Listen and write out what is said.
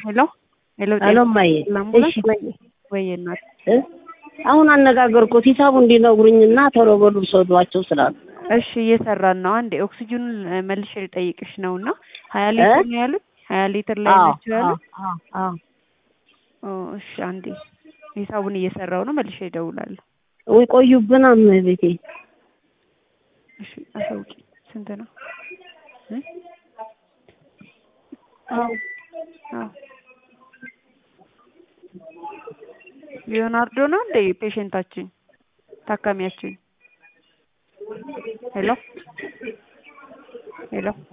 ሄሎ ሄሎ ሄሎ እማዬ፣ ላምቡላንስ እሺ ወይ ወይ እናት እ አሁን አነጋገርኩት ሂሳቡ እንዲነግሩኝና ቶሎ በሉ ውሰዷቸው ስላሉ እሺ እየሰራን ነው። አንዴ ኦክሲጅኑን እ፣ መልሼ ልጠይቅሽ ነው እና ሀያ ሊትር ነው ያሉት ሀያ ሊትር ላይ አዎ ናቸው ያሉት። አዎ አዎ ኦ እሺ አንዴ ሂሳቡን እየሰራው ነው መልሼ እደውላለሁ። ወይ ቆዩብን እመቤቴ እሺ አሳውቂ ስንት ነው እ? አዎ አዎ ሊዮናርዶ ነው እንደ ፔሽንታችን ታካሚያችን ሄሎ ሄሎ